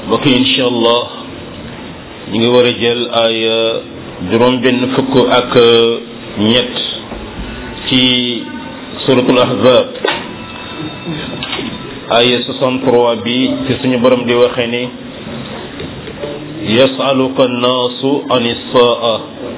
mbokk yi incha allah ñu ngi war a jël ay juróom benn fukk ak ñett ci suratul ahzab ay 63 bi ci suñu borom di waxee ni yasaluka annaasu an issaa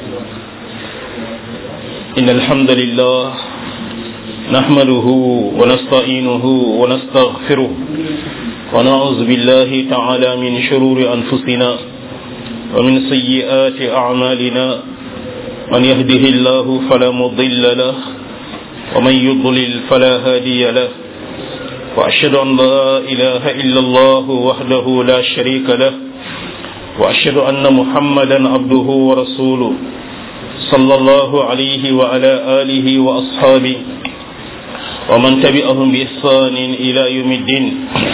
إن الحمد لله نحمده ونستعينه ونستغفره ونعوذ بالله تعالى من شرور أنفسنا ومن سيئات أعمالنا من يهده الله فلا مضل له ومن يضلل فلا هادي له وأشهد أن لا إله إلا الله وحده لا شريك له وأشهد أن محمدا عبده ورسوله صلى الله عليه وعلى آله وأصحابه ومن تبعهم بإحسان إلى يوم الدين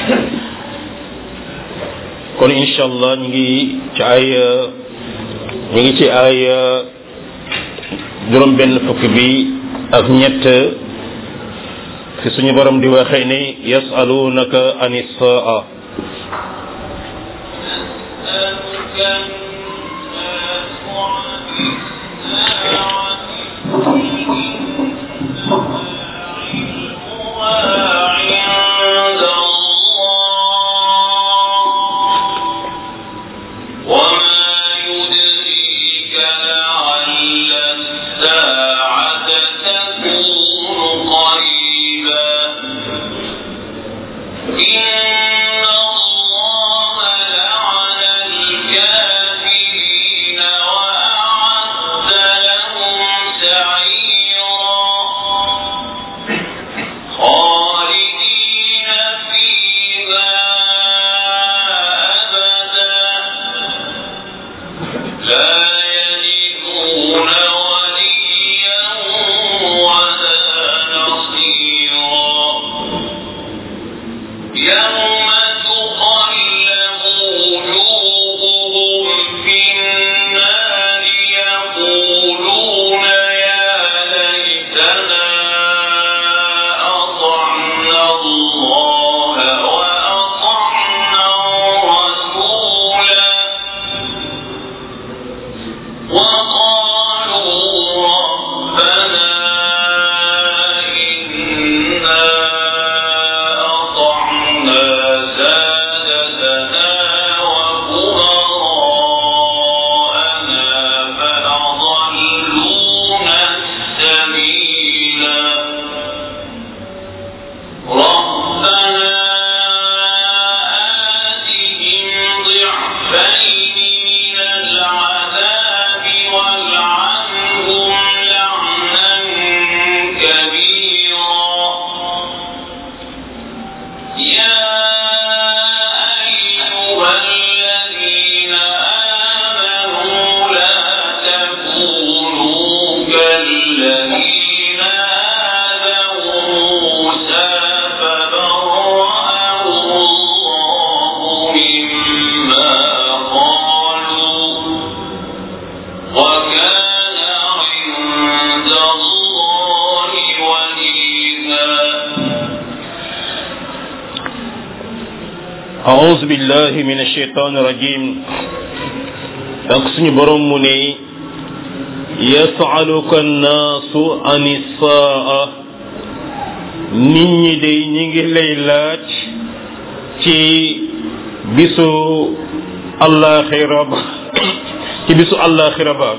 kon incha allah ñu ngi ci ay ñu ngi ci ay juróom benn fukk bi ak ñett fi suñu borom di waxee ni yasalunaka an issaa أعوذ بالله من الشيطان الرجيم donc suñu borom mu ne yasaluka annaasu an issaa nit ñi day ñi ngi lay laaj ci bisu allaxira ba ci bisu allaxira ba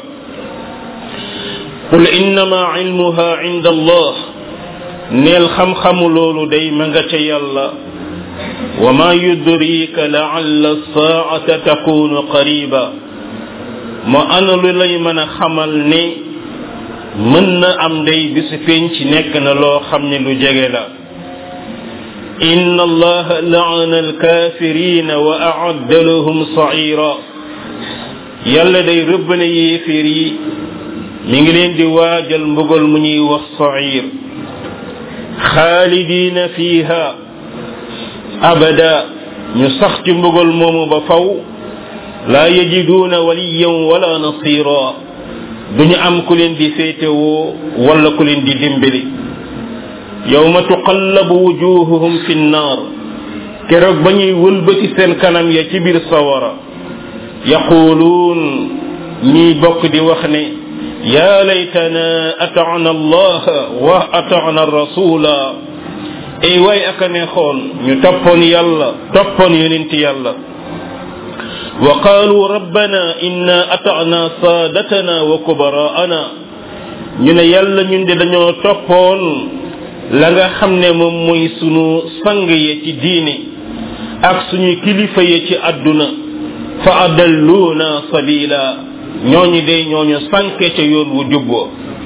qul innama ilmuha inda allah neel xam-xamu loolu day ma nga ca yàlla wa ma yudrika laalla saata takunu qariba moo ana lu lay mën a xamal ne mën na am day bisu penc nekk na loo xam ne lu jege la inna allaha laana alkafirina wa aadda lahum saira yàlla day rëbb na yéeféer yi mi ngi leen di waajal mbugal mu ñuy wax sair xaalidina fiha abada ñu sax ci mbugal moomu ba faw laa yajiduuna waliyan wala nasira duñu am ku leen di féetewoo wala ku leen di dimbali yawma tuqallabu wujuhuhum fi nnaar keroog ba ñuy wëlbati seen kanam ya ci biir sawara yaquluun ñiy bokk di wax ne yaa laytana ataana allah wa ataana rasula ay waay aka neexoon ñu toppoon yàlla toppoon yonent yàlla wa qaalu rabbana inna ataana saadatana wa kubaraana ñu ne yàlla ñun de dañoo toppoon la nga xam ne moom mooy sunu sang ya ci diini ak suñu kilifa ya ci àdduna fa adalluuna sabila ñooñu de ñooñu sànke ca yoon wu jubboo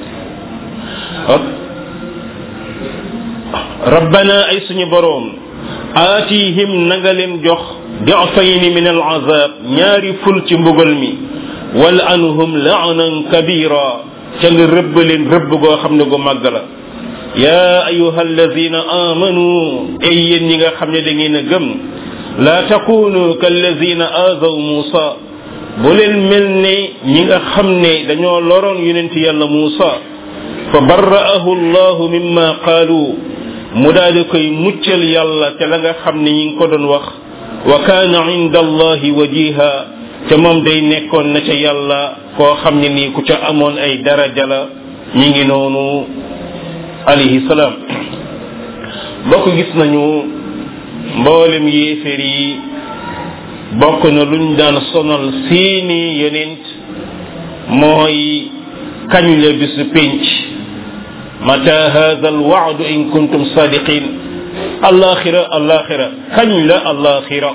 rabbana ay suñu boroom aatihim na nga leen jox difayni min al azab ñaari ful ci mbugal mi wal anhum laanan kabira ca nga rëbb leen rëbb goo xam ne gu màgg la yaa ayuha alladina amanu ay yéen ñi nga xam ne da ngeen a gëm laa takunu kalladina aadaw muusa bu leen mel ne ñi nga xam ne dañoo loroon yonent yàlla muusa fa barra'ahu allahu mimma qaalu mu daal di koy muccal yàlla te la nga xam ne ñi ngi ko doon wax wa kaana inda allahi wajiha te moom day nekkoon na ca yàlla koo xam ne nii ku ca amoon ay daraja la ñi ngi noonu alayhi salaam bokk gis nañu mboolem yéeféer yi bokk na luñ daan sonal seeni yonent mooy kañ la bisu pénc mata hada alwaadu in kuntum sadiqin alaxira alaxira kañ la alaxira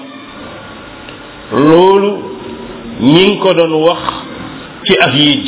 loolu ñi ngi ko doon wax ci ak yiij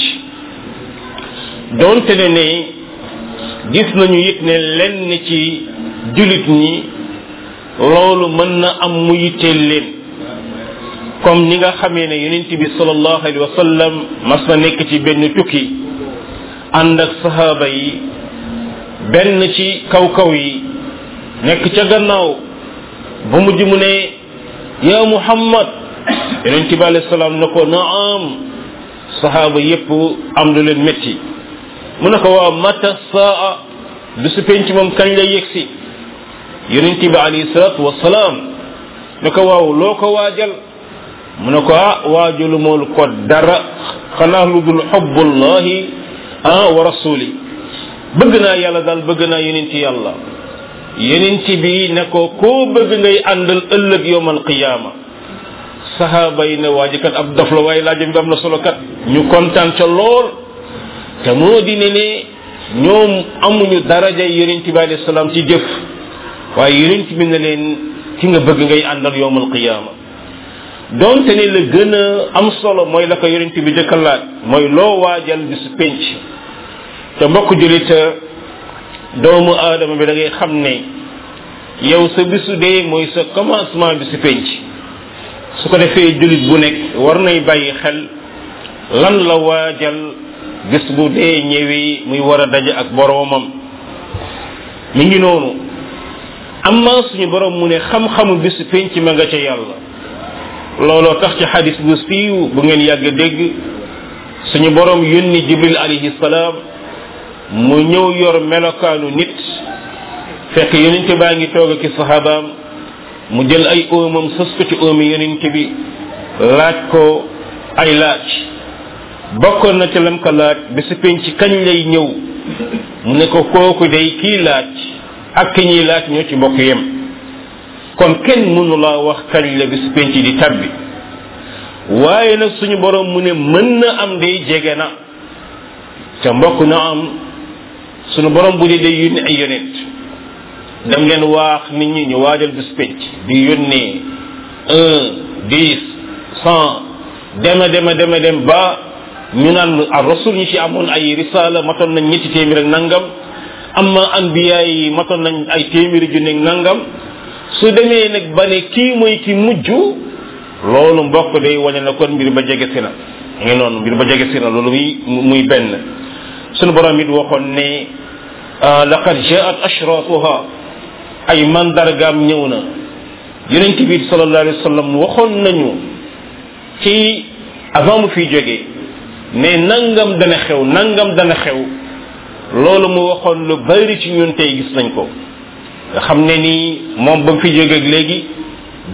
doonte ne ne gis nañu it ne lenn ci julit ñi loolu mën na am mu yitteel leen comme ni nga xamee ne yonent bi sallallahu alayhi wa sallam mas na nekk ci benn tukki ànd ak sahaaba yi benn ci kaw kaw yi nekk ca gannaaw ba mujj mu ne ya muhammad yonent bi alayhi salaam na ko naam sahaaba yépp am lu leen métti mu ne ko waaw mata saa du su penc moom kañ lay yegsi yonent bi alayhi salatu wasalaam ne ko waaw loo ko waajal mu ne ko ah waajalu moolu ko dara xanaa lu dul xubbullahi ah wa rasuli bëgg naa yàlla daal bëgg naa yonent yàlla yonent bi ne ko koo bëgg ngay àndal ëllëg yowmal qiyaama sahaaba yi ne waaji kat ab dof la waaye laajam bi am na solo kat ñu kontaan ca lool te moo di ne ne ñoom amuñu daraja yonent bi alayhi salaam ci jëf waaye yonent bi ne leen ki nga bëgg ngay àndal yowmal qiyaama donte ne la gën a am solo mooy la ko yonent bi jëkka laaj mooy loo waajal bisu penc te mbokk julit doomu aadama bi da ngay xam ne yow sa bisu dee mooy sa commencement bisu penc su ko defee julit bu nekk war nay bàyyi xel lan la waajal bis bu dee ñëwee muy war a daje ak boroomam mi ngi noonu amma suñu borom mu ne xam-xamu bisu penc ma nga ca yàlla looloo tax ci xadis bu siiw bu ngeen yàgg dégg suñu borom yónni jibril alayhi salaam mu ñëw yor melokaanu nit fekk yonente baa ngi toog ak sahabaam mu jël ay oomam sës ko ci oomi yonente bi laaj ko ay laaj bokkoon na ca lam ko laaj bisu penc kañ lay ñëw mu ne ko kooku day kii laaj ak ki ñuy laaj ñoo ci bokk yem kon kenn mënu laa wax kañ la bisu penc di tabbi waaye nag suñu borom mu ne mën na am day jege na ca mbokk na am suñu borom bu dee day yónni ay yonent dem leen waax nit ñi ñu waajal bisu penc di yónnee un dix cent dema dema dema dem ba ñu naan ar rasul ñi ci amoon ay risala matoon nañ ñetti téeméer ak nangam amma anbiya yi matoon nañ ay téeméeri junne nangam su demee nag ba ne kii mooy ki mujj loolu mbokk day wane na kon mbir ba jege si na ngi noonu mbir ba jege si na loolu muy muy benn sunu borom it waxoon ne laqad jaat ashratuha ay mandargaam ñëw na yonent bi sallallahu alayhi wa sallam waxoon nañu ci avant mu fiy jógee ne nangam dana xew nangam dana xew loolu mu waxoon lu bari ci ñun tey gis nañ ko nga xam ne nii moom ba mu fi jógeeg léegi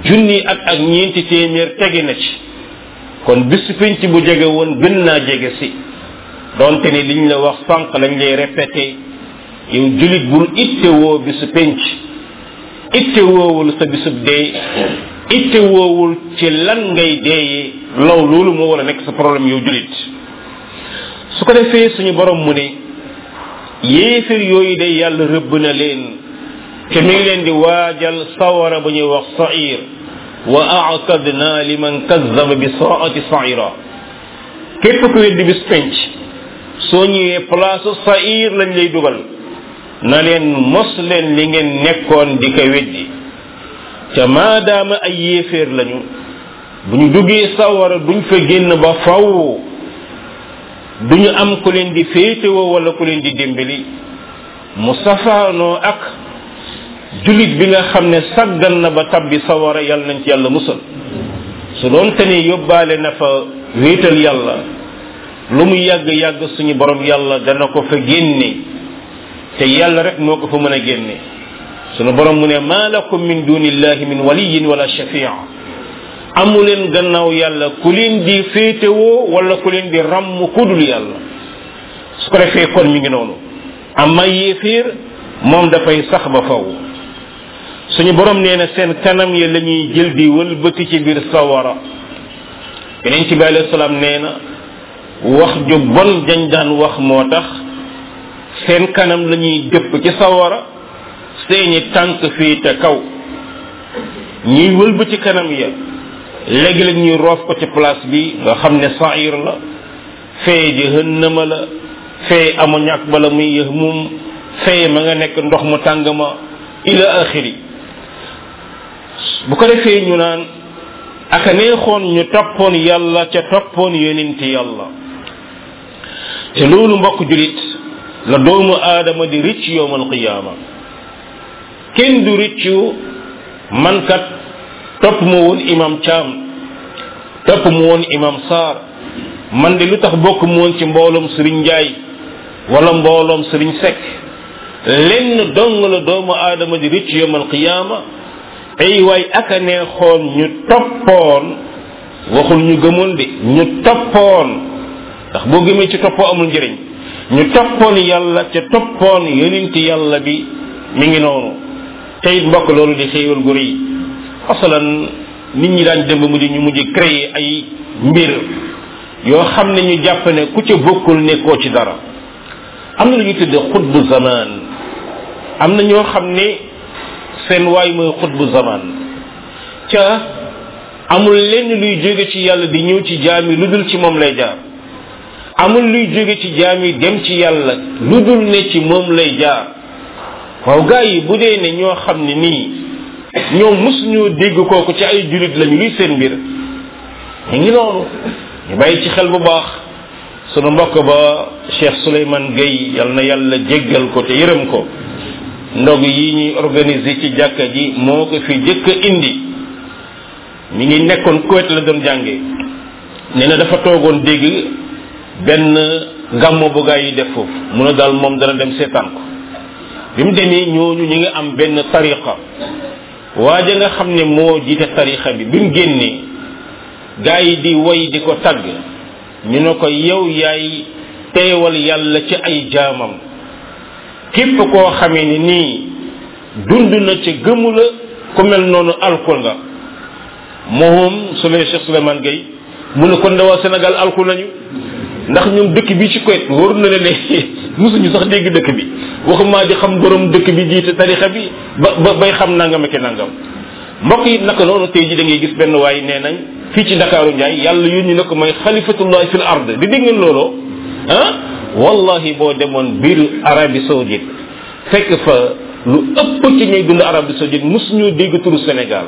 junni at ak ñeenti téeméer tege na ci kon bisu penc bu jege woon gën naa jege si donte ni liñ la wax sànq lañ lay répété yow julit bul itte woo bisu penc itte woowul sa bisub dee itte woowul ci lan ngay deeyee law loolu moo war a nekk sa problème yow julit su ko defee suñu borom mu ne yéefir yooyu day yàlla rëbb na leen te mi ngi leen di waajal sawara bu ñuy wax sair wa aatadna liman kazzaba bi saati saira képp ku weddi bis penc soo ñëwee place sair lañ lay dugal na leen mos leen li ngeen nekkoon di ko weddi te maadaama ay yéeféer lañu bu ñu duggee sawara duñ fa génn ba faw duñu am ku leen di féetewoo wala ku leen di dimbali mu safaanoo ak julit bi nga xam ne saggan na ba tabbi sawara yàlla nañ ci yàlla musal su doon te ni yóbbaale na fa wéetal yàlla lu mu yàgg yàgg suñu borom yàlla dana ko fa génne te yàlla rek moo ko fa mën a génne suñu borom mu ne maa lakum min dunillahi min waliyin wala shafia amu leen gannaaw yàlla ku leen di féetewoo wala ku leen di ràmm kudul yàlla su ko defee kon mi ngi noonu amma yéeféer moom dafay sax ba faw suñu borom nee na seen kanam ya la ñuy jël di wëlbati ci biir sawara yeneen ci bi alayhi salaam nee na wax ju bon dañ daan wax moo tax seen kanam la ñuy dëpp ci sawara seeni tànk fii te kaw ñuy wëlbati kanam ya léegi la ñuy roof ko ci place bi nga xam ne sair la fee jahannama la fee ammoniac bala muy yahmum fee ma nga nekk ndox mu tàng ma ila axiri bu ko defee ñu naan aka neexoon ñu toppoon yàlla ca toppoon yonent yàlla te loolu mbokk julit la doomu aadama di ricc yowmal qiyaama kenn du riccu man kat topp ma woon imam Thiam topp mu woon imam Sarr man de lu tax bokk mu woon ci mbooloom Serigne Ndiaye wala mbooloom Serigne Seck lenn dong la doomu aadama di ricc yowmal qiyaama ay waay aka neexoon ñu toppoon waxul ñu gëmoon de ñu toppoon ndax boo gëmee ci toppoo amul njëriñ ñu toppoon yàlla ca toppoon yonenti yàlla bi mi ngi noonu te it mbokk loolu di xéewal gu rëy asalan nit ñi daan dem ba mujj ñu mujj créer ay mbir yoo xam ne ñu jàpp ne ku ca bokkul nekkoo ci dara am na lu ñu tudde xutbu zaman am na ñoo xam ne seen waay mooy xutbu zaman ca amul lenn luy jóge ci yàlla di ñëw ci jaam yi lu dul ci moom lay jaar amul luy jóge ci jaam yi dem ci yàlla lu dul ne ci moom lay jaar waaw gaa yi bu dee ne ñoo xam ne nii ñoom mosuñoo dégg kooku ci ay julit lañu luy seen mbir ñu ngi noonu ñu bàyyi ci xel bu baax sunu mbokk ba Cheikh Souleymane Gueye yal na yàlla jéggal ko te yërëm ko ndog yi ñuy organiser ci jàkka ji moo ko fi jëkk a indi mi ngi nekkoon Kuwait la doon jànge nee na dafa toogoon dégg benn gàmmo bu gaa yi def foofu mu ne daal moom dana dem seetaan ko bi mu demee ñooñu ñi nga am benn tariqa waaja nga xam ne moo jiite tariqa bi bi mu génnee gaa yi di woy di ko tagg ñu ne ko yow yaay teewal yàlla ci ay jaamam képp koo xamee ni nii dund na ci gëmu la ku mel noonu alkul nga moom su lee Cheikh Souleymane Gueye mu ne kon de waa Sénégal alku nañu ndax ñoom dëkk bi ci Kuwait wóor na ne ne musuñu sax dégg dëkk bi waxumaa di xam borom dëkk bi jiite tarixa bi ba ba bay xam nangam ak nangam mbokk yi naka noonu tey ji da ngay gis benn waay nee nañ fii ci Ndakaaru Njaay yàlla yónni na ko mooy xalifatullahi fil ard di dégg ngeen looloo ah wallahi boo demoon biir Arabie Saoudite fekk fa lu ëpp ci ñuy dund Arabie Saoudite musuñu dégg turu Sénégal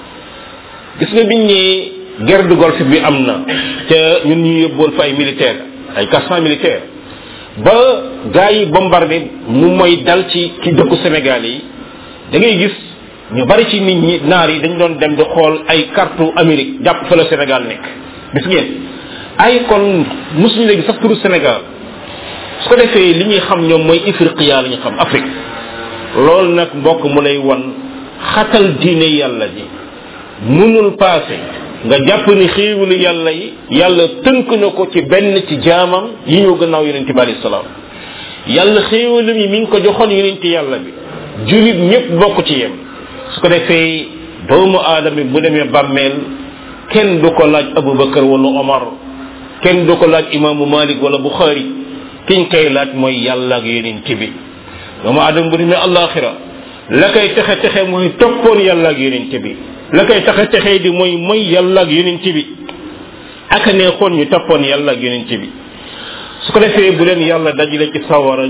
gis nga biñ ñee guerre de golfe bi am na te ñun ñu yóbboon fa ay militaire ay quatre militaire ba gars yi bombardé mu mooy dal ci ci dëkku Sénégal yi da ngay gis ñu bari ci nit ñi naar yi dañ doon dem di xool ay carte Amérique jàpp fa la Sénégal nekk gis ngeen ay kon mosuñu léegi sax turu Sénégal su ko defee li ñuy xam ñoom mooy Ifriqiya la ñu xam Afrique loolu nag mbokk mu lay won xatal diine yàlla ji munul paase nga jàpp ni xéewalu yàlla yi yàlla tënk na ko ci benn ci jaamam yi ñëw gannaaw yonente bi alayhi salaam yàlla xéewalam yi mi ngi ko joxoon yonente yàlla bi julit ñëpp bokk ci yem su ko defee doomu aadama bu demee bàmmeel kenn du ko laaj abubakar wala omar kenn du ko laaj imaamu malik wala buxaari kiñ koy laaj mooy yàlla ak yonente bi doomu aadama bu demee alaxira la koy texe texe mooy toppoon yàlla ak yonente bi la koy taxe texe di mooy mooy yàlla ak yonente bi ak neexoon ñu toppoon yàlla ak yonente bi su ko defee bu leen yàlla dajale ci sawara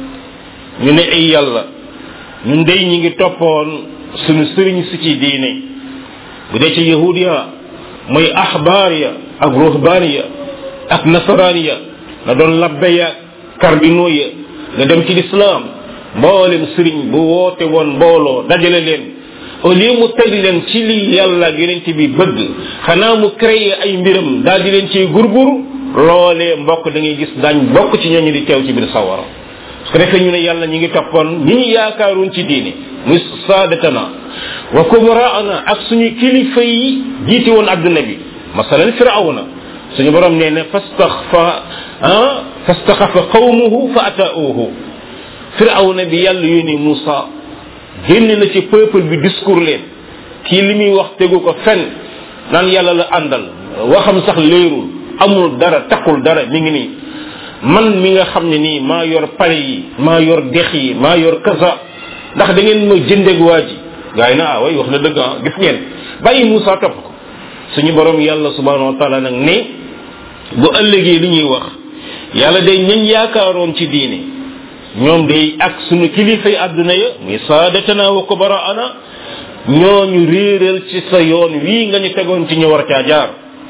ñu ne ay yàlla ñun dey ñi ngi toppoon suñu sëriñ si ci diine bu dee ci yahud ya mooy axbaar ya ak ruhbaan ya ak nasaraan ya na doon labbe ya cardinaux ya nga dem ci lislaam mboolem sëriñ bu woote woon mbooloo dajale leen au lieu mu teg leen ci li yàlla ak yonent bi bëgg xanaa mu créé ay mbiram daal di leen ciy gurgur loolee mbokk da ngay gis daañ bokk ci ñooñu di teew ci biir sawara su ko defee ñu ne yàlla ñi ngi toppoon ñi ñu yaakaaroon ci diine muy saadatana wa kumraana ak suñu kilifa yi jiite woon adduna bi masalan firawna suñu borom nee ne fastaxfa ah fastaxafa qawmuhu fa ataauhu firawna bi yàlla yónni Moussa génn na ci peuple bi discours leen kii li muy wax tegu ko fen naan yàlla la àndal waxam sax leerul amul dara takkul dara mi ngi nii man mi nga xam ne nii maa yor pale yi maa yor dex yi maa yor kasa ndax da ngeen ma jëndeeg waa ji gaa yi na ah way wax na dëgg ah gis ngeen bàyyi Moussa topp ko suñu borom yàlla subhanahu wa taala nag ne bu ëllëgee li ñuy wax yàlla day ñañ yaakaaroon ci diine ñoom day ak suñu kilifay àdduna ya muy saadatana wa kubaraana ñooñu réeral ci sa yoon wii nga ñu tegoon ci ñu war caa jaar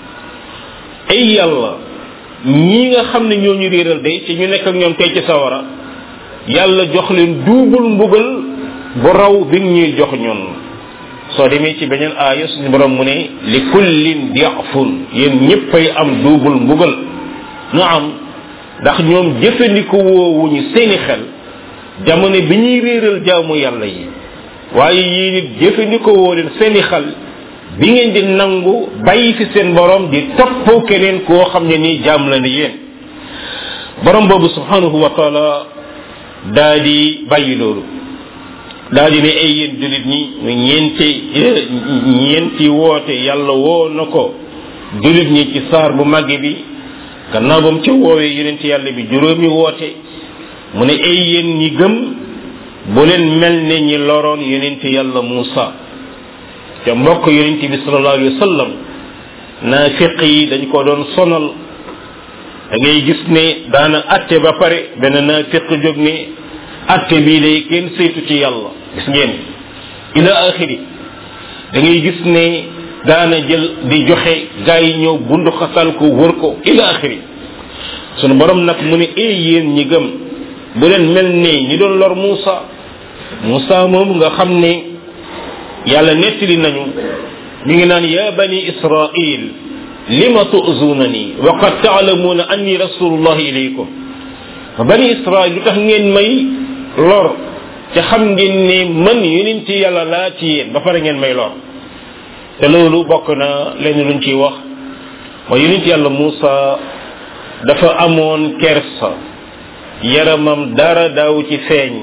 ay yàlla ñii nga xam ne ñooñu réeral day ci ñu nekk ak ñoom tey ci sawara yàlla jox leen duubul mbugal bu raw bi ñuy jox ñun soo demee ci beneen aaya suñu borom mu ne li kullin diafun yéen ñëppay am duubul mbugal na am ndax ñoom jëfandikoo woowuñu seeni xel jamono bi ñuy réeral jaamu yàlla yi waaye yéen it jëfandikoo woo leen seeni xel bi ngeen di nangu bàyyi fi seen borom di topp keneen koo xam ne nii jaam la ne yéen borom boobu subhanahu wa taala daa di bàyyi loolu daa di ne ay yéen julit ñi mu ñeenti ñeenti woote yàlla woo na ko julit ñi ci saar bu màgg bi gannaaw ba mu ca woowee yonent yàlla bi juróomi woote mu ne ay yéen ñi gëm bu leen mel ne ñi loroon yonent yàlla Muusa ca mbokk yonent bi sallallahu alayhi wa sallam naafiq yi dañ ko doon sonal da ngay gis ne daana atte ba pare benn naafiq jóg ne atte bii day kenn saytu ci yàlla gis ngeen ila axiri da ngay gis ne daana jël di joxe gaa yi ñëw bundu xasal ko wër ko ila axiri sunu borom nag mu ne ee yéen ñi gëm bu leen mel ne ñi doon lor Muusa Muusa moom nga xam ne yàlla nettali nañu mi ngi naan ya bani israil lima tu'zunani wa qad ta'lamuna anni rasulullah ilaykum bani israil lu tax ngeen may lor te xam ngeen ne man yonent yàlla laa ci yéen ba pare ngeen may lor te loolu bokk na leen luñ ciy wax mooy yonent yàlla Muusa dafa amoon kersa yaramam dara daaw ci feeñ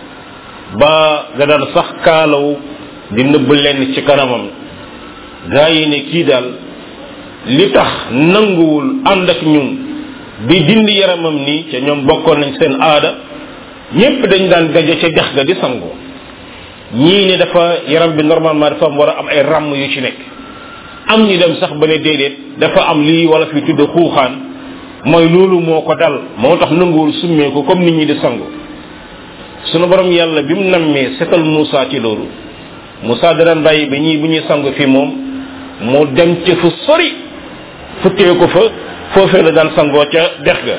ba nga daan sax kaalaw di nëbb lenn ci kanamam gaa yi ne kii daal li tax nanguwul ànd ak ñun di dindi yaramam nii ca ñoom bokkoon nañ seen aada ñépp dañ daan gaje ca dex ga di sangu ñii ne dafa yaram bi normalement dafa am war a am ay ràmm yu ci nekk am ñu dem sax ba ne déedéet dafa am lii wala fi tudd xuuxaan mooy loolu moo ko dal moo tax nanguwul summee ko comme nit ñi di sangu sunu borom yàlla bi mu nammee setal Moussa ci loolu Moussa da daan bàyyi ba ñii bu ñuy sangu fi moom mu dem ca fu sori futtee ko fa foofee la daan sangoo ca dex ga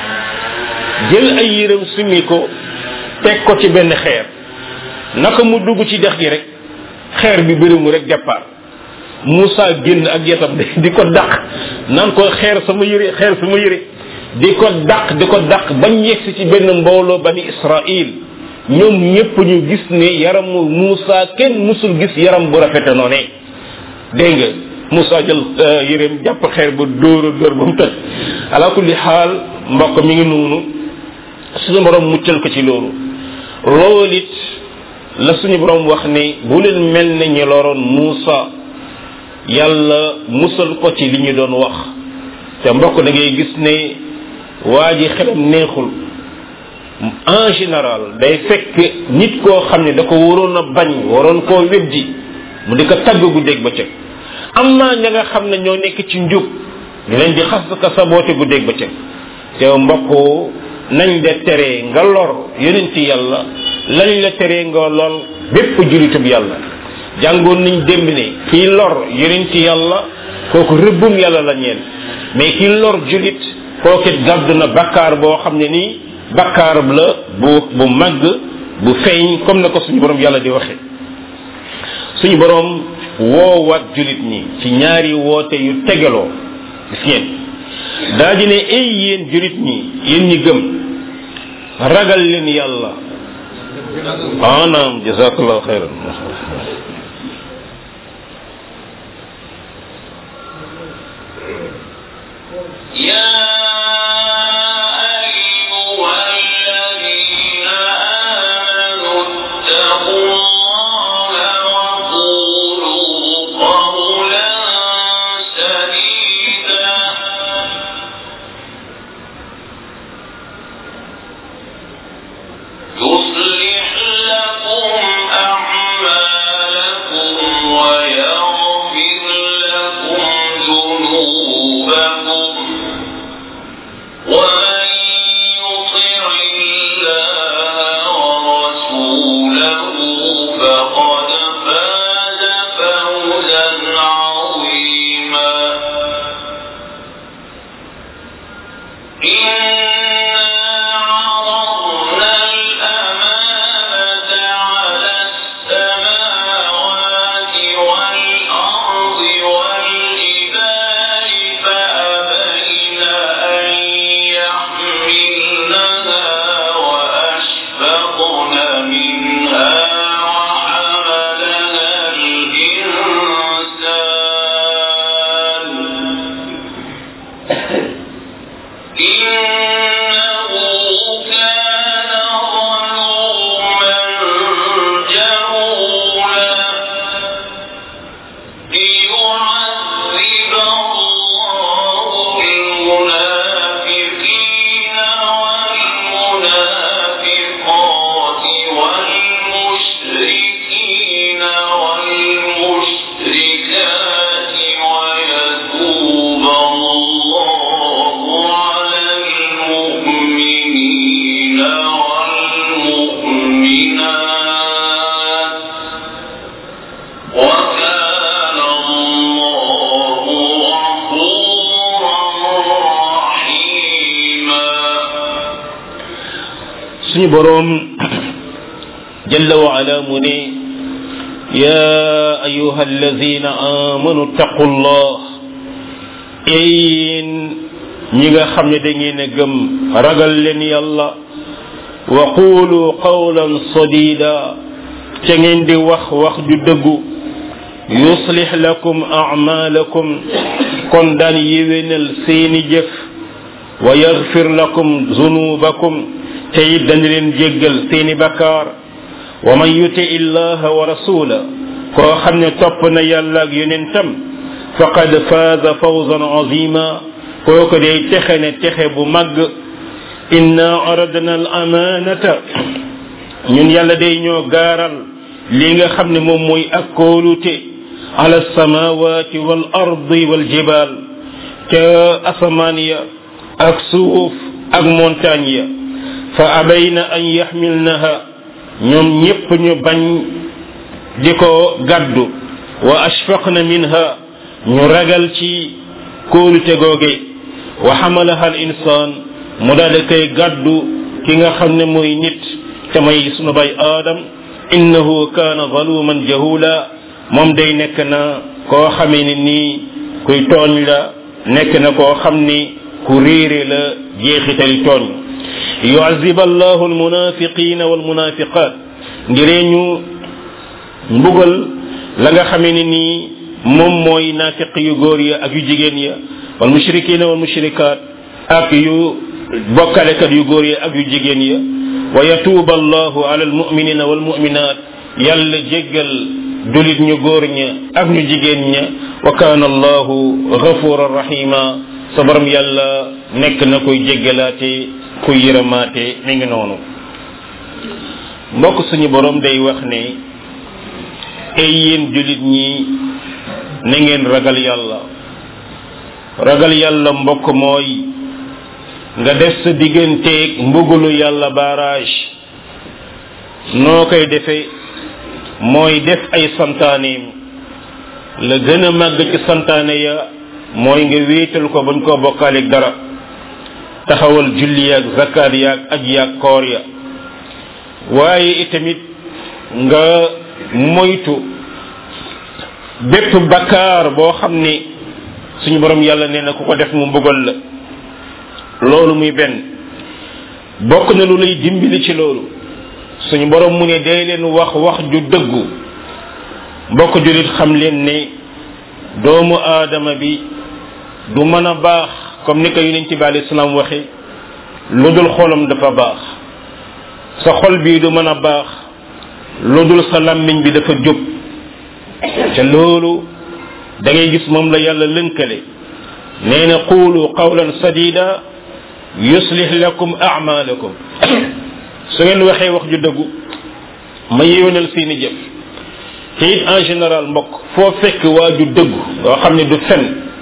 jël ay yéreem summi ko teg ko ci benn xeer naka mu dugg ci dex gi rek xeer bi bërimu rek départ Moussa génn ak yetam di ko dàq naan ko xeer sama yére xeer sama yére di ko dàq di ko dàq bañ yegsi ci benn mbooloo bani Israil ñoom ñépp ñu gis ne yaramu Moussa kenn musul gis yaram bu rafete noonee dégg nga Moussa jël yéreem jàpp xeer ba dóor a dóor ba mu tëj ala kulli xaal mbokk mi ngi noonu suñu borom muccal ko ci loolu loolu it la suñu borom wax ne bu leen mel ne ñi loroon Moussa yàlla musal ko ci li ñu doon wax te mbokk da ngay gis ne waa ji xelam neexul en général day fekk nit koo xam ne da ko waroon a bañ waroon koo weddi mu di ko tagg guddeeg bëccëg am naa ña nga xam ne ñoo nekk ci njub ñu leen di xas ka saboote guddeeg bëccëg te mbokk nañ de tere nga lor yonenti yàlla lañ la tere nga lol bépp julitub yàlla jàngoon nañ démb ne kii lor yonenti yàlla kooku rëbbum yàlla la ñeel mais kii lor julit kookit gàddu na bakkaar boo xam ne nii bakkaar la bu bu màgg bu feeñ comme na ko suñu borom yàlla di waxe suñu borom woowaat julit ñi ci ñaari woote yu tegaloo gis ngeen daa di ne ay yéen julit ñi yéen ñi gëm ragal leen yàlla anaam jazakallahu xayran يا أيها الذين آمنوا اتقوا الله وقولوا قولا سديدا يصلح لكم أعمالكم ويغفر لكم ذنوبكم ومن يطع الله ورسوله فقد فاز فوزا عظيما إنا عرضنا الأمانة على السماوات والأرض والجبال فأبين أن يحملنها وأشفقن منها وحملها الإنسان إنه كان ظلوما جهولا ليعذب الله المنافقين والمنافقات والمشركين والمشركات ويتوب الله على المؤمنين والمؤمنات وكان الله غفورا رحيما suñu borom jalla wa ala mu ne ya ayuha alladina amanu taqullah yéen ñi nga xam ne da ngeen a gëm ragal leen yàlla wa qulu qawlan sadida ca ngeen di wax wax ju dëggu yuslih lakum a'malakum kon daan yéwénal seeni jëf wa yaghfir lakum zunubakum te it dañu leen jéggal seeni bakkaar wa man yuti illaha wa rasula koo xam ne topp na yàlla ak yonentam faqad faaza fawzan azima kooku day texe ne texe bu màgg inna aradna al amanata ñun yàlla day ñoo gaaral li nga xam ne moom mooy ak kóolute ala samawati wal ardi wal jibal ca asamaan ya ak suuf ak montagne ya fa abayna an yaxmilnaha ñoom ñépp ñu bañ di ko gaddu wa ashfaqna minha ñu ragal ci kóolute googe wa xamalaha al insaan mu daal di koy gaddu ki nga xam ne mooy nit te may sunu bay aadam innahu kaana zaluman jahula moom day nekk na koo xamee ni nii kuy tooñ la nekk na koo xam ni ku réere la jeexitali tooñ yuazib allahu almunafiqina walmunafiqat ngiree ñu mbugal la nga xamee ni nii moom mooy naafiq yu góor ya ak yu jigéen ya wal mushrikina wal mushrikaat ak yu bokkalekat yu góor ya ak yu jigéen ya wa yatuuba allahu ala almuminina walmuminat yàlla jéggal dulit ñu góor ña ak ñu jigéen ña wa kaana allahu gafuran rahima sa borom yàlla nekk na koy jéggalaate kuy yërëmaate mi ngi noonu mbokk suñu borom day wax ne ay yéen julit ñi na ngeen ragal yàlla ragal yàlla mbokk mooy nga def sa digganteeg mbugulu yàlla barrage noo koy defee mooy def ay santaaneem la gën a màgg ci santaane ya mooy nga wéetal ko bañ koo bokkaaleeg dara taxawal julli yaag zakat yaag aj yaag koor ya waaye itamit nga moytu bépp bakkaar boo xam ni suñu borom yàlla nee na ku ko def mu mbugal la loolu muy benn bokk na lu lay dimbali ci loolu suñu borom mu ne day leen wax wax ju dëggu mbokk julit xam leen ne doomu aadama bi du mën a baax comme ni ko yonent bi alayhi salaam waxe lu dul xolam dafa baax sa xol bii du mën a baax lu dul sa làmmiñ bi dafa jub te loolu da ngay gis moom la yàlla lënkale nee na qulu qawlan sadida yuslih lakum a'malakum su ngeen waxee wax ju dëggu ma yéwénal seeni jëf te it en général mbokk foo fekk waa ju dëggu yoo xam ne du fen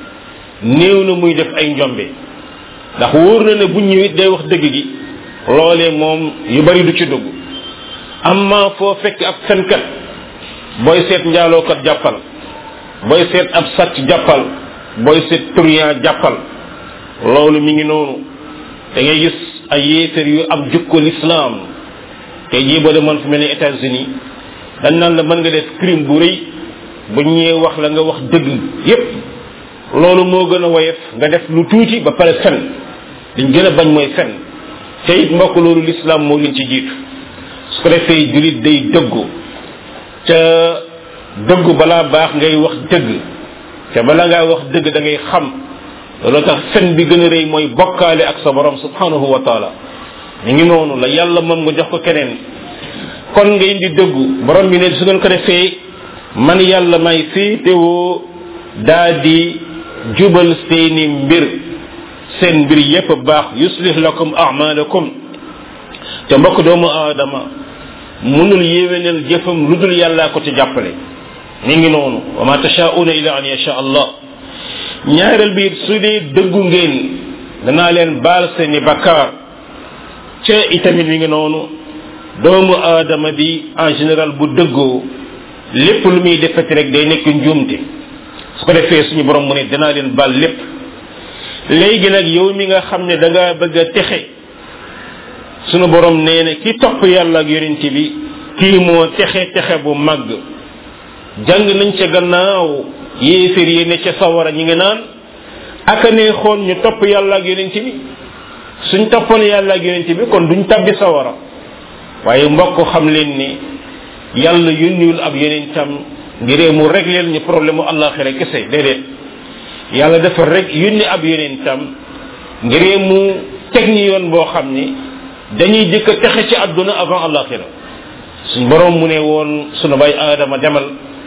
néew na muy def ay njombe ndax wóor na ne bu ñëwit day wax dëgg gi loolee moom yu bari du ci dugg amma foo fekk ab fenkat booy seet njaalookat jàppal booy seet ab sàcc jàppal booy seet turiyan jàppal loolu mi ngi noonu da ngay gis ay yéefar yu am jukko l'islam te jii boo demoon fu mel ni États-Unis dañ naan la mën nga def crime bu rëy bu ñëwee wax la nga wax dëgg yépp loolu moo gën a woyof nga def lu tuuti ba pare fen liñ gën a bañ mooy fen te it mbokk loolu l'islam moo leen ci jiitu su ko defee julit day dëggu ca dëggu balaa baax ngay wax dëgg te bala ngaa wax dëgg da ngay xam loolu tax fen bi gën a rëy mooy bokkaale ak sa borom subhanahu wa taala ñu ngi noonu la yàlla moom nga jox ko keneen kon nga indi dëggu borom bi ne su ngeen ko defee man yàlla may féetewoo daa di jubal seeni mbir seen mbir yépp baax yuslih lakum a'malakum te mbokk doomu aadama munul yéwénal jëfam lu dul yàllaa ko ci jàppale mi ngi noonu wa ma tashaa'una illa an yasha allah ñaareel bi su dee dëggu ngeen danaa leen baal seeni bakkaar ca itamit mi ngi noonu doomu aadama bi en général bu dëggoo lépp lu muy defati rek day nekk njuumte su ko defee suñu borom mu ne danaa leen baal lépp léegi nag yow mi nga xam ne da nga bëgg a texe sunu borom nee na ki topp yàlla ak yonent bi kii moo texe texe bu màgg jàng nañ ca gannaaw yéeféer yi ne ca sawara ñi ngi naan aka ne xoon ñu topp yàlla ak yonent bi suñ toppoon yàlla ak yonent bi kon duñ tabbi sawara waaye mbokk xam leen ni yàlla yónniwul ab yonentam ngiree mu régleel ñu problème mu àllaaxira kese déedéet yàlla dafa rek yónni ab yonentam ngiree mu teg ñi yoon boo xam ni dañuy jëkk a texe ci àdduna avant àllaaxira suñ borom mu ne woon sunu bay aadama demal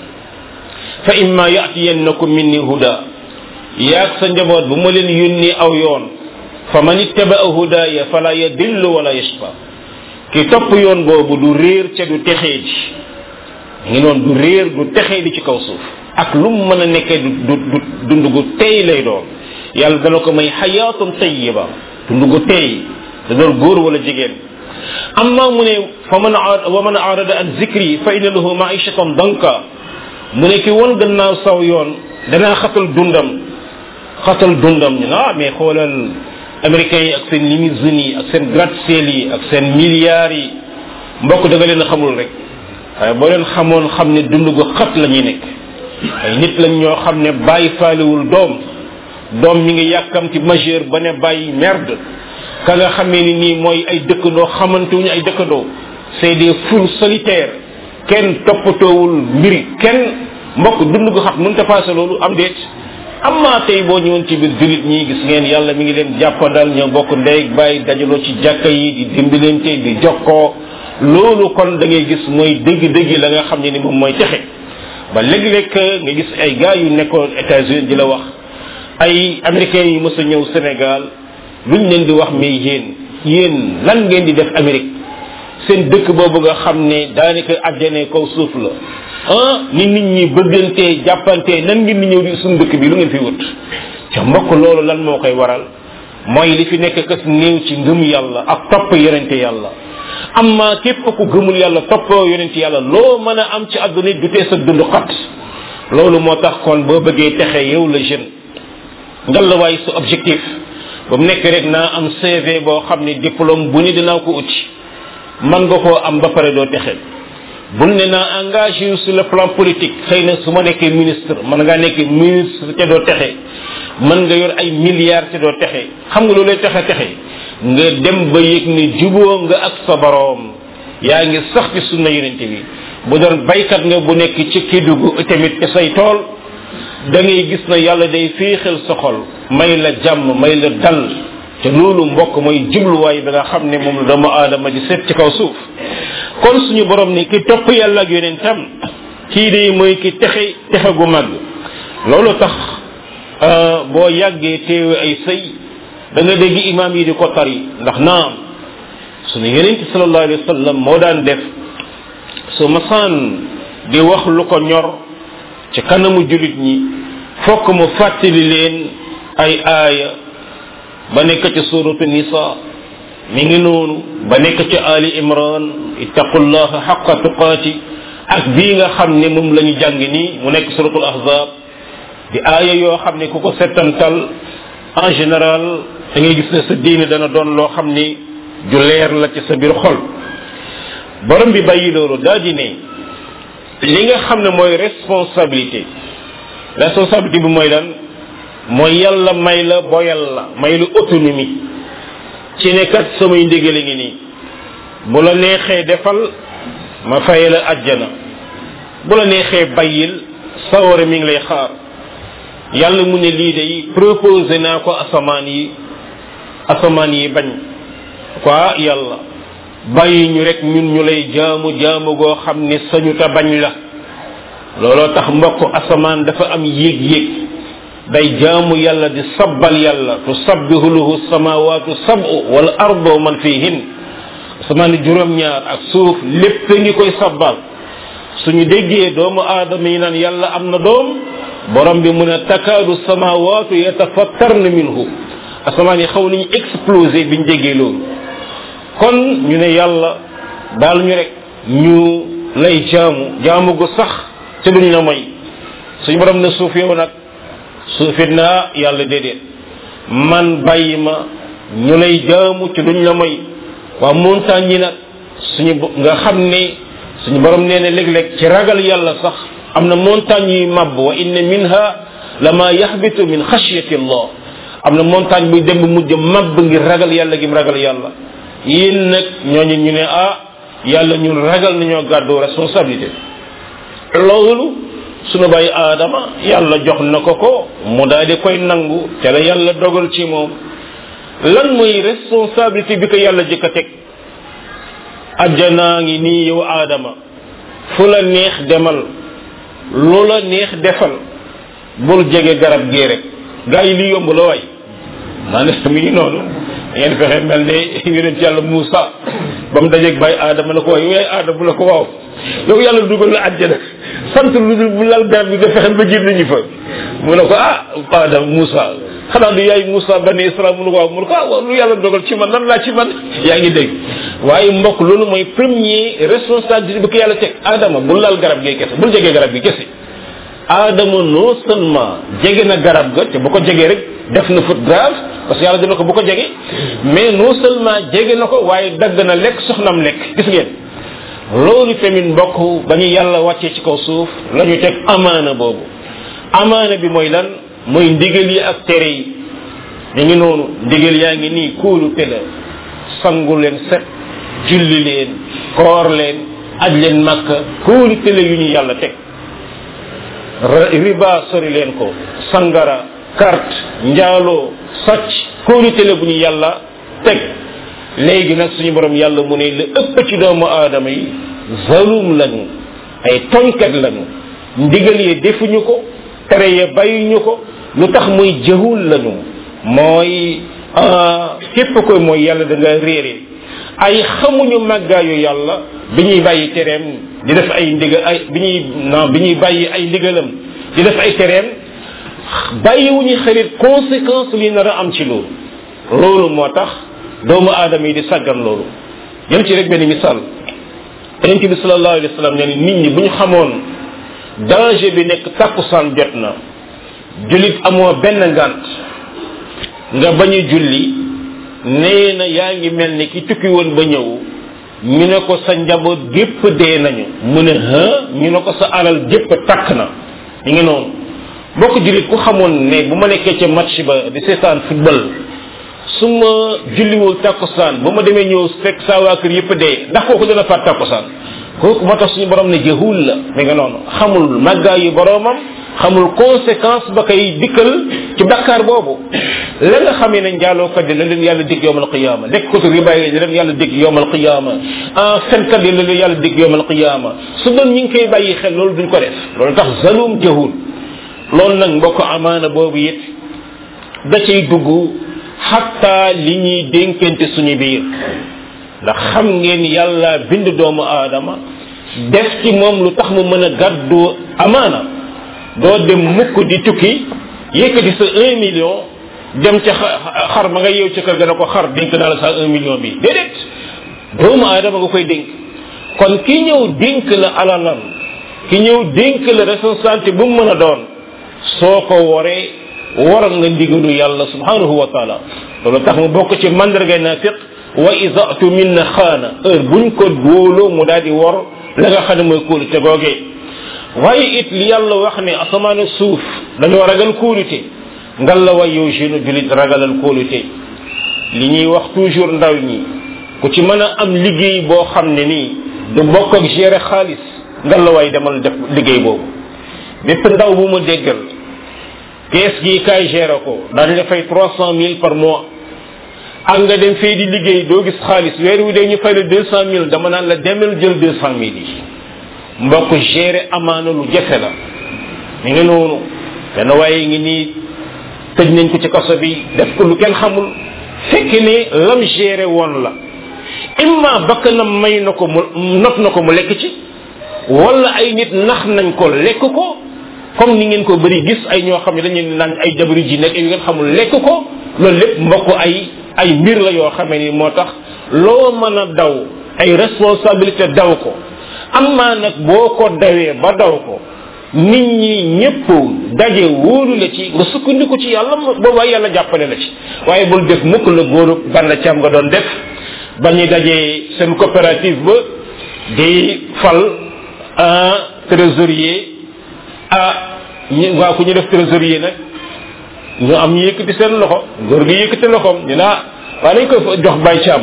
fa imma yatiyannakum minni huda yaag sa njaboot bu ma leen yónni aw yoon fa man ittabaa hudaya fala yadillu wala yashqa ki topp yoon boobu du réer ca du texee ji ngi noonu du réer du texee di ci kaw suuf ak lu mu mën a nekkee du du du dund gu tey lay doon yàlla dana ko may xayaatun tayiba dund gu tey da doon góor wala jigéen amma mu ne fa man wa man arada an zikri fa inna lahu maishatan danka mu ne ki won gannaaw saw yoon danaa xatal dundam xatal dundam ñu ah mais xoolal américains yi ak seen limousines yi ak seen gratte-ciel yi ak seen milliards yi mbokk da nga leen xamul rek waaye boo leen xamoon xam ne dund gu xat la ñuy nekk ay nit lañ ñoo xam ne bàyyi faaliwul doom doom mi ngi yàkkamti majeur ba ne bàyyi merde ka nga xamee ni nii mooy ay dëkkandoo xamantewuñu ay dëkkandoo c'est des foules solitaires kenn toppatoowul mbiri kenn mbokk dund gu xat mënta passé loolu am déet amma tey boo ñëwoon ci biir julit ñi gis ngeen yàlla mi ngi leen jàppandal ñoo bokk ndey bàyyi dajaloo ci jàkka yi di dimbalante di jokkoo loolu kon da ngay gis mooy dëgg-dëgg la nga xam ne ni moom mooy texe ba léeg-léeg nga gis ay gars yu nekkoon États-Unis di la wax ay américains yu mës a ñëw Sénégal luñ leen di wax mais yéen yéen lan ngeen di def Amérique seen dëkk boobu nga xam ne daanaka àjjane kaw suuf la ah ni nit ñi bëggantee jàppantee nan ngeen di ñëw di suñu dëkk bi lu ngeen fi wut ca mbokk loolu lan moo koy waral mooy li fi nekk kës néew ci ngëm yàlla ak topp yonente yàlla amma képp ku gëmul yàlla toppoo yonente yàlla loo mën a am ci àdduna du tee sa dund xat loolu moo tax kon boo bëggee texe yow la jeune ngal la waaye sa objectif ba mu nekk rek naa am CV boo xam ne diplôme bu ni dinaa ko uti man nga koo am ba pare doo texe bul ne naa engagé yu sur le plan politique xëy na su ma nekkee ministre man ngaa nekk ministre te doo texe mën nga yor ay milliards te doo texe xam nga loolu lay texe texe nga dem ba yëg ne juboo nga ak sa boroom yaa ngi sax ci sunna yonente bi bu doon baykat nga bu nekk ci kidugu tamit ci say tool da ngay gis na yàlla day féexal sa xol may la jàmm may la dal te loolu mbokk mooy jubluwaay bi nga xam ne moom la doomu aadama di seet ci kaw suuf kon suñu borom ni ki topp yàlla ak yonentam kii de mooy ki texe texe gu mag loolu tax boo yàggee teewe ay sëy da nga dégg imam yi di ko tari ndax naam suñu yonente sallallahu alayhi wa sallam moo daan def su masaan di wax lu ko ñor ci kanamu julit ñi fokk mu fàttali leen ay aaya ba nekk ci suratu nisa mi ngi noonu ba nekk ci ali imran ittaqullaha xaqa tuqaati ak bii nga xam ne moom la ñu jàng nii mu nekk suratul ahzab di aaya yoo xam ne ku ko settantal en général da ngay gis ne sa diine dana doon loo xam ni ju leer la ci sa biir xol borom bi bàyyi loolu daa di ne li nga xam ne mooy responsabilité responsabilité bi mooy lan mooy yàlla may la boyal la may la autonomie ci ne kat samay ndigale ngi nii bu la neexee defal ma fay la ajjana bu la neexee bàyyil sawara mi ngi lay xaar yàlla mu ne lii day proposé naa ko asamaan yi asamaan yi bañ quoi yàlla bàyyi ñu rek ñun ñu lay jaamu jaamu goo xam ne sañu ta bañ la looloo tax mbokk asamaan dafa am yéeg-yéeg day jaamu yàlla di sabbal yàlla tusabbihu lahu samawatu sab'u wal ardu man fihin asamaan juróom-ñaar ak suuf lépp ngi koy sabbal suñu déggee doomu aadama yi naan yàlla am na doom borom bi mu ne takaadu samawatu yatafattarna minhu asamaan yi xaw nañu explosé biñ déggee loolu kon ñu ne yàlla daal ñu rek ñu lay jaamu jaamu gu sax te duñ la moy suñu borom ne suuf yow nag suufit naa yàlla déedéet man bàyyi ma ñu lay jaamu ci duñ la moy waa montagne yi nag suñu nga xam ne suñu borom nee na léeg-léeg ci ragal yàlla sax am na montagne yuy màbb wa inna minha lama yaxbitu min xashyati allah am na montagne buy dem mujj màbb ngir ragal yàlla gi mu ragal yàlla yéen nag ñooñu ñu ne ah yàlla ñun ragal nañoo gàddu responsabilité loolu sunu bàyyi aadama yàlla jox na ko ko mu daal di koy nangu te la yàlla dogal ci moom lan mooy responsabilité bi ko yàlla jëkk a teg ajjanaa ngi nii yow aadama fu la neex demal lu la neex defal bul jege garab gee rek gaa yi li yomb la waay maanaam mi ngi noonu ngeen fexe mel ne yonent yàlla Moussa ba mu dajeeg bàyyi aadama la ko waay yow aadama la ko waaw yow yàlla dugal la àjjana sant lu dul bu lal garab bi nga fexe ba jir nañu fa mu ne ko ah aadama Moussa xanaa du yaay Moussa bani Isra mu ne ko waaw mu ne ko ah waaw lu yàlla dogal ci man nan laa ci man yaa ngi dégg waaye mbokk loolu mooy premier responsabilité bi ko yàlla teg aadama bul lal garab gi kese bul jegee garab gi kese aadama non seulement jege na garab ga te bu ko jegee rek def na faute grave parce que yàlla dina ko bu ko jege mais non seulement jege na ko waaye dagg na lekk soxnam lekk gis ngeen loolu tamit mbokk ba ñu yàlla wàccee ci kaw suuf la ñu teg amaana boobu amaana bi mooy lan mooy ndigal yi ak tere yi ñu ngi noonu ndigal yaa ngi nii kóolu te la sangu leen set julli leen koor leen aj leen màkka kóolu te la yu ñu yàlla teg riba sori leen ko sangara carte njaaloo sàcc kóolute la bu ñu yàlla teg léegi nag suñu borom yàlla mu ne la ëpp ci doomu aadama yi zalum lañu ay toñkat lañu ndigal yi defuñu ko tere ya bàyyuñu ko lu tax muy jahul lañu mooy képp koy mooy yàlla da nga réere ay xamuñu màggaayu yàlla bi ñuy bàyyi tereem di def ay ndigal ay bi ñuy non bi ñuy bàyyi ay ndigalam di def ay tereem bàyyiwuñu xarit conséquence li nar a am ci loolu loolu moo tax doomu aadama yi di sàggan loolu jël ci rek benn misaal yonent bi sallallahu alayhi wa sallam ne nit ñi bu ñu xamoon danger bi nekk takkusaan jot na julit amoo benn ngant nga bañ a julli nee na yaa ngi mel ni ki tukki woon ba ñëw ñu ne ko sa njaboot gépp dee nañu mu ne ha ñu ne ko sa alal gépp takk na ñu ngi noonu bokk julit ku xamoon ne bu ma nekkee ca match ba di seetaan football su ma julliwul takkusaan ba ma demee ñëw fekk saa waa kër yëpp dee ndax kooku dana faat takkusaan kooku moo tax suñu borom ne jahul la mi nga noonu xamul màggaayu boromam xamul conséquence ba koy dikkal ci bakkaar boobu la nga xamee ne njaalookat yi la leen yàlla dig yowmal qiyaama lekkatu riba yi la leen yàlla dig yowmal qiyaama ah fenkat yi la leen yàlla dig yowmal qiyaama su doon ñi ngi koy bàyyi xel loolu duñ ko def loolu tax zalum jahul loolu nag mbokk amaana boobu it da cay dugg xatta li ñuy dénkante suñu biir ndax xam ngeen yàlla bind doomu aadama def ci moom lu tax mu mën a gàddu amaana doo dem mukk di tukki yëkkati sa un million dem ca xar ma nga yeew ca kër ga na ko xar dénk naa la sa un million bi déedéet doomu aadama nga koy dénk kon ki ñëw dénk la alalam ki ñëw dénk la responsabilité bu mu mën a doon soo ko waree waral nga ndigalu yàlla subhanahu wa taala loolu tax mu bokk ci mandarga nafiq wa isatu minna xaana heure buñ ko góoloo mu daal di wor la nga xam ne mooy kóolute googee waaye it li yàlla wax ne asamaan ak suuf dañoo ragal kóolute ngal la way yow jeune julit ragalal kóolute li ñuy wax toujours ndaw ñi ku ci mën a am liggéey boo xam ne nii du bokk ak gérer xaalis ngal la way demal def liggéey boobu bépp ndaw bu mu déggal kees gi kaay gérer ko daañu la fay trois cent mille par mois ak nga dem fee di liggéey doo gis xaalis weer wi dee ñu fay la deux cent mille dama naan la demal jël deux cent mille yi mbokk gérer amaana lu jafe la mi ngi noonu benn waaye ngi nii tëj nañ ko ci kaso bi def ko lu kenn xamul fekk ne lam gérer woon la imma bakkanam may na ko mu not na ko mu lekk ci wala ay nit nax nañ ko lekk ko comme ni ngeen ko bëri gis ay ñoo xam ne dañu naan ay jabari ji nekk yu ngeen xamul lekk ko loolu lépp mbokk ay ay mbir la yoo xamee ni moo tax loo mën a daw ay responsabilité daw ko amma nag boo ko dawee ba daw ko nit ñi ñëpp daje wóolu la ci nga sukkandiku ci yàlla boobaa yàlla jàppale la ci waaye bul def mukk la góoru bann cam nga doon def ba ñu dajee seen coopérative ba di fal un trésorier ah ñi waa ku ñu def trésorier nag ñu am ñu yëkkati seen loxo góor gi yëkkati loxoom ñu naa waa nañ ko jox bay caam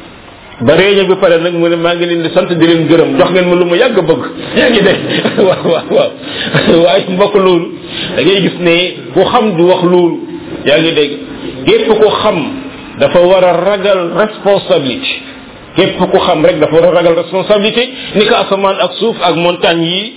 ba réunion bi pare nag mu ne maa ngi leen di sant di leen gërëm jox ngeen ma lu ma yàgg bëgg yaa ngi dégg waaw waaw waaw waaye mbokk loolu da ngay gis ne ku xam du wax loolu yaa ngi dégg képp ku xam dafa war a ragal responsabilité képp ku xam rek dafa war a ragal responsabilité ni ko asamaan ak suuf ak montagne yi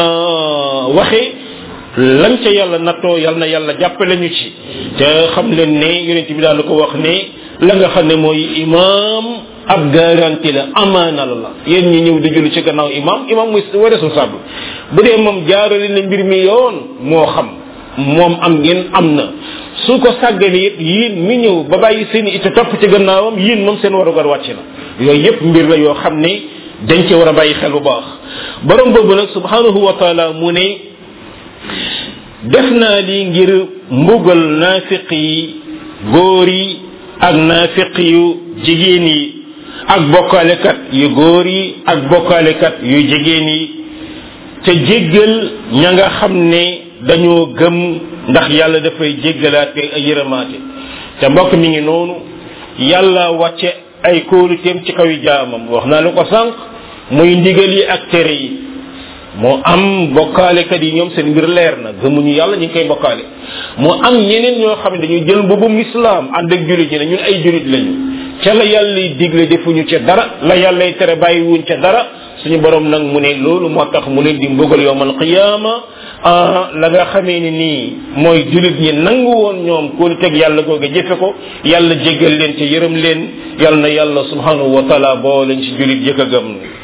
waxee lan ca yàlla nattoo yal na yàlla jàppale ñu ci te xam leen ne yonent bi daal ko wax ne la nga xam ne mooy imam ab garantie la amaana la la yéen ñi ñëw di julli ci gannaaw imam imam muy wa responsable bu dee moom jaarale na mbir mi yoon moo xam moom am ngeen am na su ko sàggane it yéen mi ñëw ba bàyyi seen i ite topp ci gannaawam yéen moom seen warugar wàcc na yooyu yépp mbir la yoo xam ne dañ ci war a bàyyi xel bu baax borom boobu nag subhanahu wa taala mu ne def naa lii ngir mbugal naafiq yi góor yi ak naafiq yu jigéen yi ak bokkaalekat yu góor yi ak bokkaalekat yu jigéen yi te jéggal ña nga xam ne dañoo gëm ndax yàlla dafay jéggalaate ay yërëmaate te mbokk mi ngi noonu yàlla wàcce ay kóoluteem ci kaw jaamam wax naa la ko sànq muy ndigal yi ak tere yi moo am bokkaalekat yi ñoom seen mbir leer na gëmuñu yàlla ñu ngi koy bokkaale moo am ñeneen ñoo xam ne dañuy jël mbubum islam ànd ak julit ñi ne ñun ay julit lañu ca la yàlla digle defuñu ca dara la yàlla tere bàyyiwuñ ca dara suñu borom nag mu ne loolu moo tax mu leen di mbugal yowmal qiyaama ah la nga xamee ni nii mooy julit ñi nangu woon ñoom kóolu teg yàlla googe jëfe ko yàlla jéggal leen ca yërëm leen yàlla na yàlla subhanahu wa taala boo leen ci julit jëkk a gëm